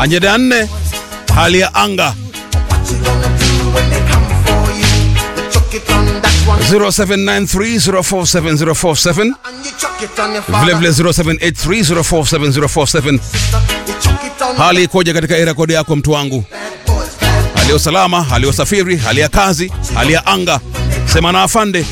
Ajenda ya nne, hali ya anga 0793047047 vilevile 0783047047 hali ikoje katika rekodi yako mtu wangu hali ya usalama hali ya usafiri hali ya kazi hali ya anga sema na afande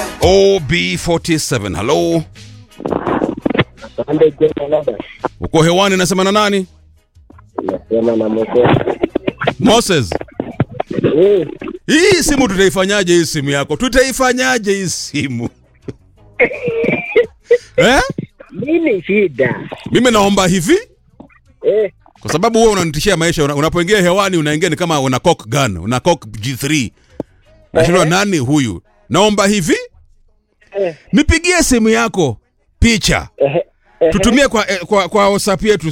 ob47 halo Asante Jema Labda. uko hewani nasema na nani Nasema na Moko. moses Eh, hii simu tutaifanyaje hii simu yako tutaifanyaje hii simu eh? nini shida? mimi naomba hivi Eh, kwa sababu wewe unanitishia maisha una- unapoingia hewani unaingia ni kama una cock gun una cock g3 nashindwa nani huyu naomba hivi eh, nipigie simu yako picha eh, eh, tutumie kwa, eh, kwa, kwa whatsapp yetu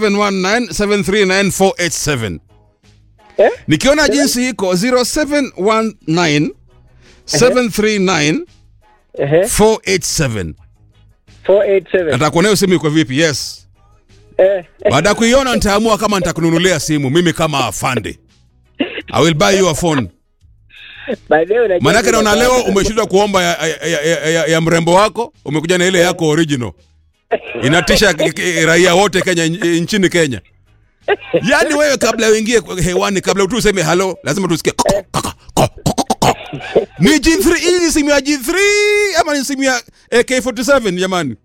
0719739487 eh, nikiona jinsi iko 0719 739 eh, 487 487. nataka kuona hiyo simu iko vipi yes Eh, eh, baada ya kuiona nitaamua kama nitakununulia simu mimi kama afande i will buy you a phone by the way, unajua maanake naona kuna- leo umeshindwa kuomba ya, ya, ya, ya, ya, ya mrembo wako umekuja na ile yako original inatisha k- k- raia wote kenya nchini kenya yaani wewe kabla uingie kwa- hewani kabla tu useme halo lazima tusikie ko- ko- ko- ko- ko- ko- ko. ni G3 hii ni simu ya G3 ama ni simu ya AK47 jamani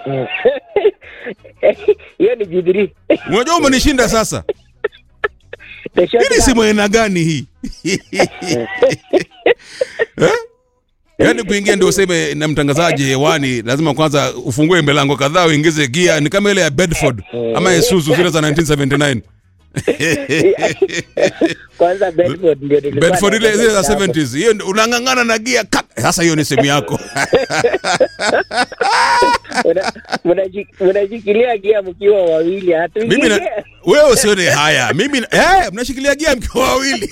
hiyo ni jidiri. unajua umenishinda sasa The short hii ni gun. simu aina gani hii eh? yaani kuingia ndio useme na mtangazaji hewani lazima kwanza ufungue milango kadhaa uingize gia ni kama ile ya bedford ama isuzu zile za 1979 Kwanza Bedford ndio nilikuwa bedford ile zile za naongelea hapo. 70s hiyo ndio unang'ang'ana na gia kat sasa hiyo ni simu yako Una- mnaji- Mnashikilia gia mkiwa wawili hatu mimi na, wewe usione haya mimi na- eh mnashikilia gia mkiwa wawili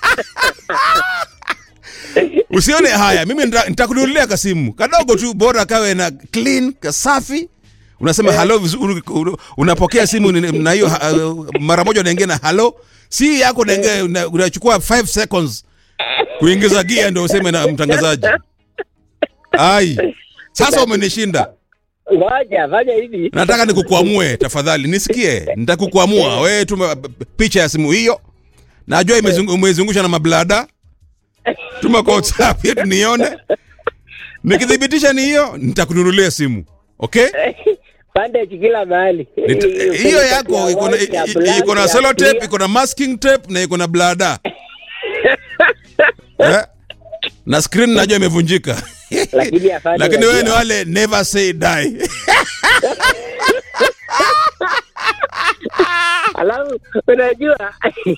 usione haya mimi nita- nitakununulia kasimu kadogo tu bora kawe na clean kasafi unasema halo vizuri un- unapokea simu ni- na hiyo ha- mara moja unaingia na halo si yako unaingia una- unachukua 5 seconds kuingiza gia ndio useme na mtangazaji ai sasa umenishinda Ngoja, fanya hivi. nataka nikukwamue tafadhali nisikie nitakukwamua wewe tuma picha ya simu hiyo najua imezungu- umeizungusha na mablada tuma kwa whatsapp yetu nione nikithibitisha ni hiyo nitakununulia simu okay Bandage kila mahali. Nita- hiyo yako iko na- i- i- iko na sellotape iko na masking tape na iko na blada eh? na screen najua imevunjika Lakini afanye lakini wewe ni unajua. wale never say die Alafu unajua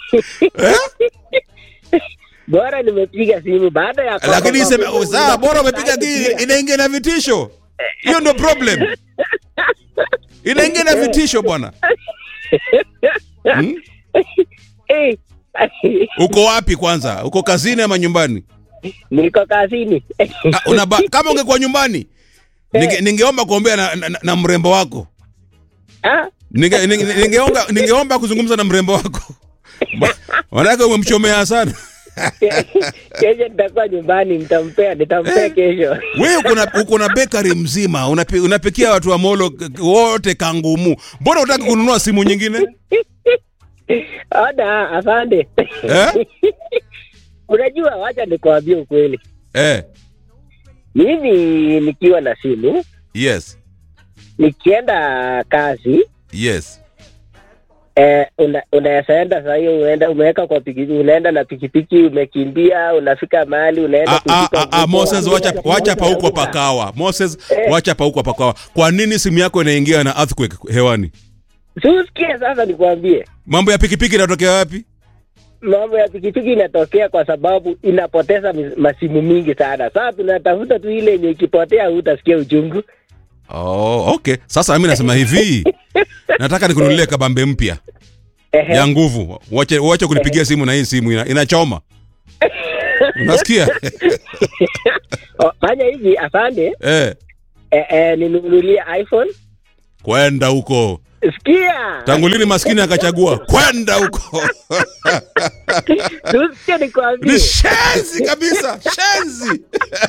bora nimepiga simu baada ya lakini kwamba iseme mambo- saa bora umepiga gii inaingia na vitisho hiyo ndo problem inaingia na vitisho bwana hmm? Eh, uko wapi kwanza uko kazini ama nyumbani niko kazini Ah, unaba, kama ungekuwa nyumbani ninge, ningeomba kuombea na, na, na mrembo wako Ah, ninge, ninge, ningeomba, ningeomba kuzungumza na mrembo wako Ma- manake umemchomea sana kesho nitakuwa nyumbani nitampea nitampea kesho wewe uko na uko na bakery mzima unapi, unapikia watu wa molo k- k- wote kangumu mbona utaki kununua simu nyingine ona afande Eh? unajua wacha nikuambie ukweli eh, mimi nikiwa na simu yes nikienda kazi yes eh, una, unaweza enda saa hiyo unaenda umeweka kwa pikipiki unaenda na pikipiki umekimbia unafika mahali unaenda Ah, ah, kushika ah, ah, mfuko, Moses wacha, wacha pauko pakawa Moses wacha pauko pakawa kwa nini simu yako inaingia na earthquake hewani Si usikie sasa nikwambie mambo ya pikipiki inatokea wapi mambo ya pikipiki inatokea kwa sababu inapoteza mis- masimu mingi sana sasa tunatafuta tu ile yenye ikipotea hutasikia uchungu oh, okay sasa mimi nasema hivi nataka nikununulie kabambe mpya Ehe. ya nguvu wache, wache kunipigia simu na hii simu ina, inachoma unasikia O, fanya hivi afande eh, eh, eh, ninunulie iphone kwenda huko sikia tangu lini maskini akachagua kwenda huko tusikie nikwambie ni shenzi kabisa shenzi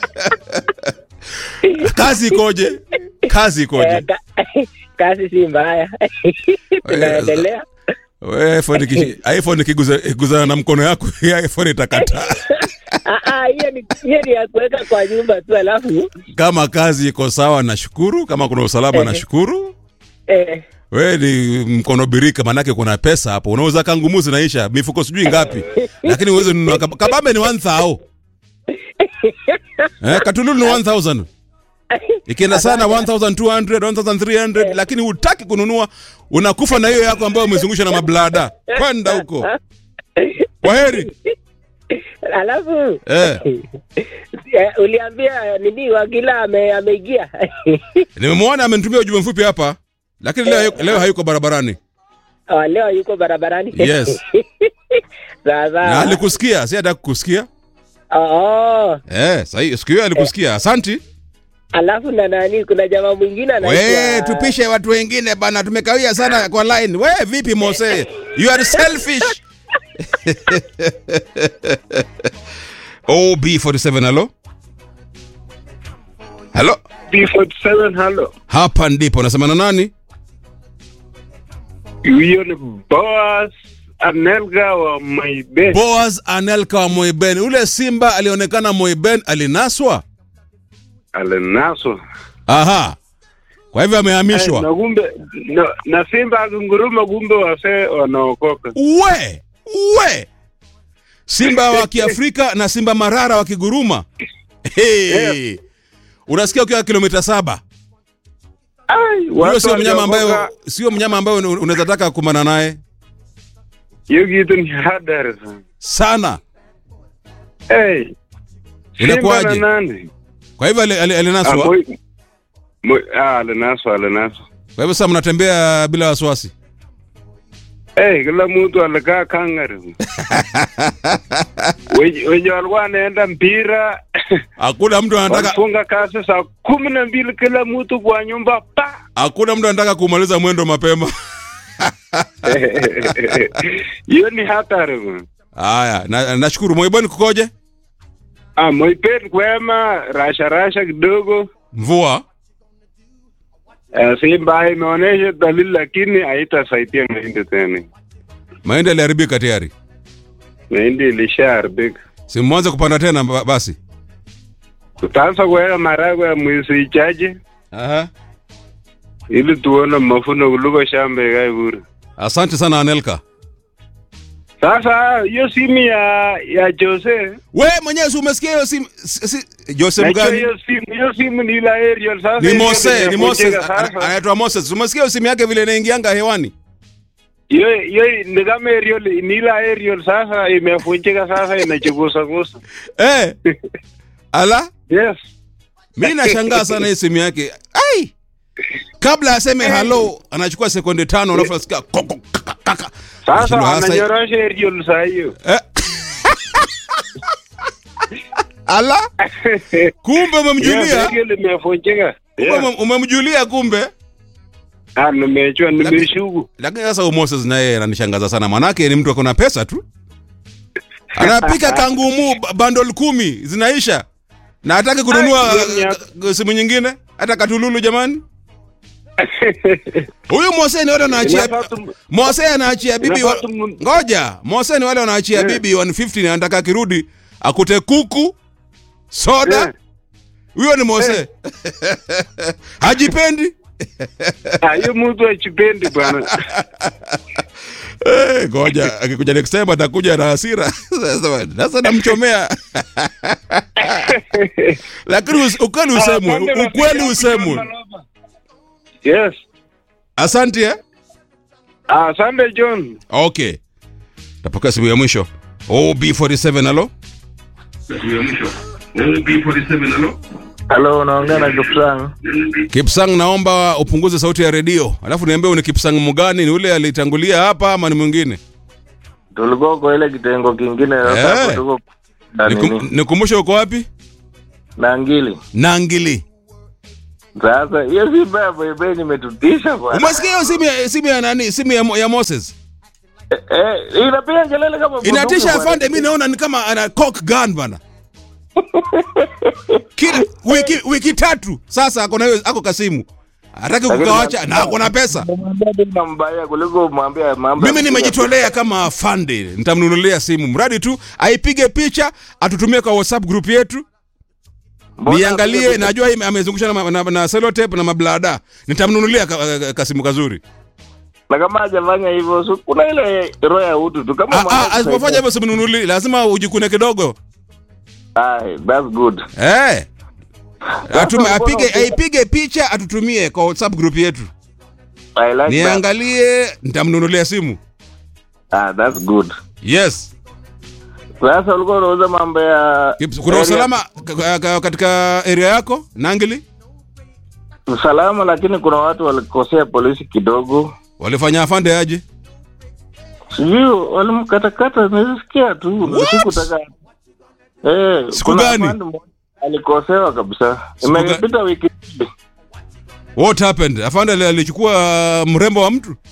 kazi ikoje kazi ikoje Eh, ka- kazi si mbaya tunaendelea We, iPhone iki- iphone ikiguza- ikiguzana na mkono yako ya iphone itakataa Ah, ah, hiyo ni hiyo ni ya kuweka kwa nyumba tu alafu kama kazi iko sawa nashukuru kama kuna usalama nashukuru eh, we ni mkono birika manake kuna pesa hapo unauza kangumu zinaisha mifuko sijui ngapi lakini uweze nunua kab- kabambe ni 1000 eh, katululu ni 1000 ikienda sana 1200 1300 lakini hutaki kununua unakufa na hiyo yako ambayo umezungusha na mablada kwenda huko kwa heri alafu eh, eh, uliambia nini wakila ame, ameingia nimemwona amenitumia ujumbe mfupi hapa lakini leo, leo hayuko barabarani Oh, leo yuko barabarani Yes. sawa na sawa alikusikia si hataka kukusikia oh, eh, sahi siku hiyo alikusikia asanti alafu na nani kuna jamaa mwingine we anaitwa tupishe watu wengine bana tumekawia sana kwa line we vipi mose you are selfish ob47 halo halo B47 halo. hapa ndipo nasema na nani Huyo ni Boaz Anelga wa Maibes. boas anelka wa moiben ule simba alionekana moiben alinaswa Alinaswa. aha kwa hivyo amehamishwa Na kumbe na, na Simba akinguruma kumbe wasee wanaokoka. we we simba wa kiafrika na simba marara wa kiguruma hey. unasikia ukiwa kilomita saba Ai, huyo watu sio mnyama ambayo waliokoka, sio mnyama ambayo una- unaweza taka kumana naye hiyo kitu ni hatari sana. sana Hey. Simba Inakuwaje? na nani? kwa hivyo ali- ali- Ah, alinaswa moi- moi- ah, alinaswa, alinaswa. kwa hivyo sasa mnatembea bila wasiwasi Hey, kila mtu alikaa kangari. Wenye wenye walikuwa wanaenda mpira hakuna mtu anataka walifunga kazi saa kumi na mbili kila mtu kwa nyumba pa hakuna mtu anataka kumaliza mwendo mapema hiyo ni hatari bwana. haya na- nashukuru moiboni kukoje ah, Moipet kwema rasha rasha kidogo mvua uh, Simba imeonyesha dalili lakini haitasaidia mahindi tena. mahindi yaliharibika tayari Mahindi ilishaharibika. si mwanze kupanda tena ba- basi Tutaanza kuweka maragwe ya mwezi ichache Aha. ili tuone mafuno kuliko shamba ikae bure. asante sana anelka Sasa hiyo simu ya ya Jose we mwenyewe si umesikia hiyo simu si, si, joseph najua gani hiyo simu hiyo simu ni ile aerial sasa. ni hiyo mose ni moses imevunjika ana- sasa. anaitwa moses umesikia hiyo simu yake vile inaingianga hewani hiyo hiyo ni kama aerial ni ile aerial sasa imevunjika sasa inachugusa gusa. eh. ala Yes. mi nashangaa sana hii simu yake ai kabla aseme halo anachukua sekunde tano alafu nasikia koko, kaka, kaka. Sasa Nashindwa hasa- ananyorosha aerial saa hiyo. Eh. ala kumbe Yes, umemjulia aerial imevunjika. kumbe Yes. ume- umemjulia kumbe Ah, nimechua nimeshuku. lakini sasa huyu Moses naye ananishangaza sana manake ni mtu akona pesa tu anapika kangumu ba- bundle kumi zinaisha na hataki kununua Ai, hiyo ni uh, simu nyingine hata katululu jamani huyu Mose ni wale wanaachia Inafaa tu- Mose anaachia bibi wa... inafaa tu- ngoja Mose ni wale wanaachia Yeah. bibi 150 na anataka akirudi akute kuku soda Yeah. huyo ni Mose hajipendi Ah, hiyo mtu achipendi bwana. Eh, ngoja akikuja next time atakuja na hasira Sasa- sasa namchomea lakini us- ukweli usemwe Asante u- ukweli rafiki usemwe yangu. Yes. asante eh? Ah, Asante John. okay tapokea simu ya mwisho ob47 alo Halo, unaongea na Kipsang. kipsang naomba upunguze sauti ya redio alafu niambie ni kipsang mgani ni ule alitangulia hapa ama ni mwingine Tulikuwa kwa ile kitengo kingine sasa Eh. hapo tuko na Nikum- nini? nikumbushe uko wapi Na ngili. nangili Sasa hiyo si mbaya boybe nimetutisha bwana. umesikia hiyo simu ya simu ya nani simu ya, Mo- ya moses Eh, eh, inapiga kelele kama inatisha bunduki, bwana. afande mi naona ni kama ana cock gun bana kila wiki wiki tatu sasa ako na hiyo ako kasimu hataki Lakini kukawacha na- na ako na pesa Umwambia tu unambaya kuliko umwambia mambo. ya mimi kupiga nimejitolea kama afande nitamnunulia simu mradi tu aipige picha atutumie kwa whatsapp group yetu Mbona niangalie apige- najua hii amezungusha na, na, na selotep na mablada nitamnunulia ka, ka, kasimu kazuri na kama hajafanya hivyo so, kuna ile roho ya utu tu kama Ah, mwanao ah, asipofanya hivyo simnunuli lazima ujikune kidogo Ah, that's good. Eh. Atume, Sasa apige mbona- aipige picha atutumie kwa WhatsApp group yetu. I like that. Niangalie nitamnunulia simu. Ah, that's good. Yes. Sasa ulikuwa unauza mambo ya Kuna area- usalama ka- ka- katika area yako? Nangili? usalama, lakini kuna watu walikosea polisi kidogo, Walifanya afande aje? sijui walimkatakata. Nilisikia tu What? sikutaka eh, Siku kuna gani? afande mmoja alikosewa kabisa. Siku ga- Imepita wiki mbili. What happened? Afande ali- alichukua mrembo wa mtu?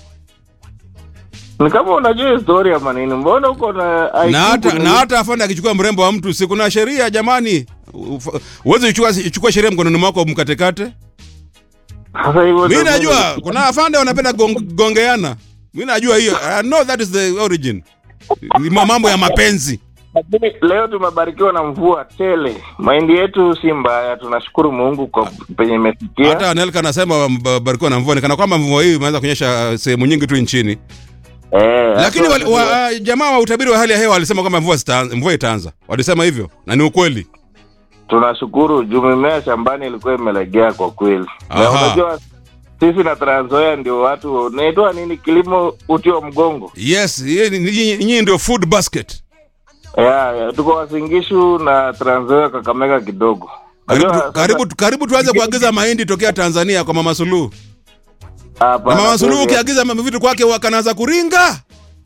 Ni kama unajua historia ama nini? Mbona uko na IQ Na hata kuni- na hata afande akichukua mrembo wa mtu, si kuna sheria jamani? Ufa- Uweze kuchukua chukua sheria mkononi mwako mkatekate? Sasa hivyo Mimi ndio najua kuna afande wanapenda gong, gongeana. Mimi najua hiyo. I know that is the origin. Ni ma- mambo ya mapenzi. Lakini leo tumebarikiwa na mvua tele. Mahindi yetu si mbaya, tunashukuru Mungu kwa penye imefikia. Hata Nelka anasema ba- barikiwa na mvua, ni kana kwamba mvua hii imeanza kunyesha uh, sehemu nyingi tu nchini. Eh, Lakini hata wali, wa, uh, jamaa wa utabiri wa hali ya hewa walisema kwamba mvua zitaanza, mvua itaanza. Walisema hivyo na ni ukweli. tunashukuru juu mimea shambani ilikuwa imelegea kwa kweli. Na Aha. unajua sisi na Trans Nzoia ndio watu naitwa nini, kilimo uti wa mgongo. Yes, yeye ni- nyinyi nyinyi ndio food basket. Yeah, yeah, tuko Wasingishu na Trans Nzoia Kakamega kidogo. Karibu, Unajua, sasa- karibu, karibu tuanze kuagiza mahindi tokea Tanzania kwa Mama Suluhu. Hapana, Na Mama Suluhu kweli. ukiagiza ma- vitu kwake wakanaanza kuringa.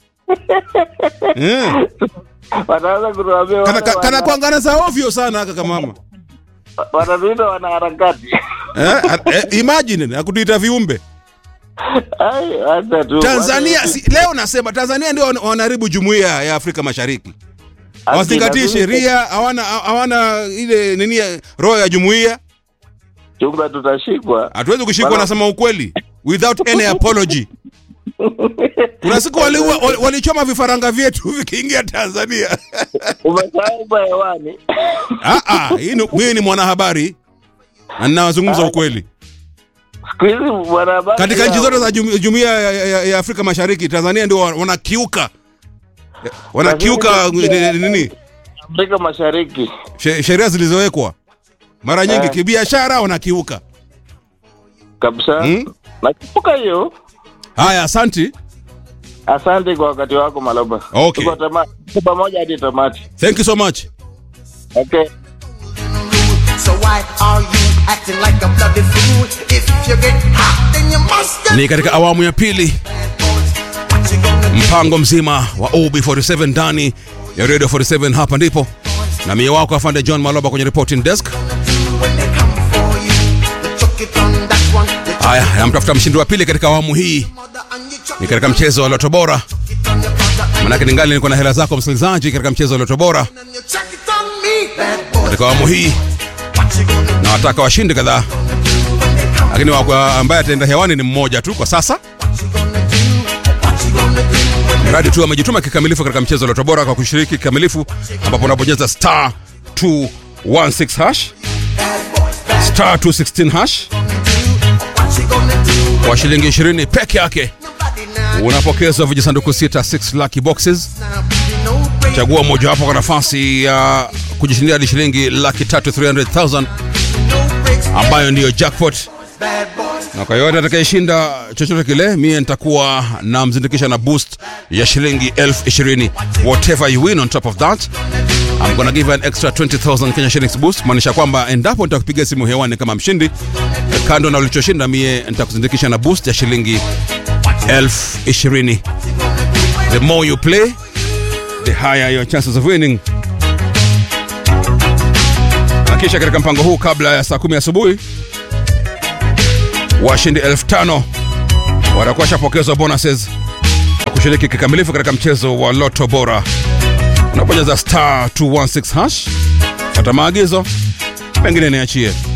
Mm. wataanza kutuambia Kana, wale kana, kana wana- kuangana za ovyo sana haka kama mama. wanatuita wanaharakati. Eh, eh, imagine akutuita viumbe. Ai, acha tu. Tanzania Watu- si, leo nasema Tanzania ndio wana- wanaharibu jumuiya ya Afrika Mashariki. Ati Hawazingatii inazidi- sheria, hawana hawana ile nini ya- roho ya jumuiya. chunga tutashikwa. Hatuwezi kushikwa Bana- nasema ukweli without any apology. Kuna siku waliua wali- walichoma vifaranga vyetu vikiingia Tanzania. Umesahau kwa hewani. Ah ah, hii ni- mimi ni mwanahabari na ninazungumza ukweli. Siku hizi mwanahabari Katika nchi hao- zote za jum- jumuiya ya, ya, ya Afrika Mashariki, Tanzania ndio wa- wanakiuka wanakiuka nini, nini Afrika Mashariki. she- sheria zilizowekwa mara nyingi Eh. kibiashara wanakiuka. kabisa Hmm? nakumbuka hiyo Haya, asanti. asante kwa wakati wako maloba Okay. Tuko tama- tuko pamoja hadi tamati Thank you so much. okay So why are you acting like a bloody fool? If you get hot, then you must get Ni katika awamu ya pili what you gonna do mpango mzima wa OB47 ndani ya Radio 47 hapa ndipo na mie wako afande John Maloba kwenye reporting desk. when they come for you. You chuck it on that one, you chuck Haya, namtafuta mshindi wa pili katika awamu hii mother and you chuck ni katika mchezo wa Loto Bora. it on your brother and, Manake ningali niko na hela zako msikilizaji, katika mchezo wa Loto Bora and you chuck it on me. Bad boy, katika awamu hii, what you gonna do na wataka washindi kadhaa, when they come? lakini wa- ambaye ataenda hewani ni mmoja tu kwa sasa, What you gonna do? What you gonna do when they mradi tu amejituma kikamilifu katika mchezo wa Loto Bora kwa kushiriki kikamilifu, ambapo unabonyeza star 216 hash bad boys bad? star 216 hash What you gonna do? kwa shilingi 20 peke yake Nobody now. unapokezwa vijisanduku sita 6 lucky boxes Now, you know, break chagua mojawapo kwa nafasi ya kujishindia hadi shilingi laki tatu 300000 no breaks. ambayo ndiyo jackpot Bad boys. na kwa yoyote atakayeshinda chochote kile mie nitakuwa na mzindikisha na boost ya shilingi elfu ishirini whatever you win on top of that I'm gonna give you an extra 20000 Kenya shillings boost maanisha kwamba endapo nitakupigia simu hewani kama mshindi kando na ulichoshinda mie nitakuzindikisha na boost ya shilingi elfu ishirini the more you play the higher your chances of winning na kisha katika mpango huu kabla ya saa kumi asubuhi washindi elfu tano watakuwa shapokezwa bonuses kushiriki kikamilifu katika mchezo wa loto bora unaponyeza star 216 hash fata maagizo mengine niachie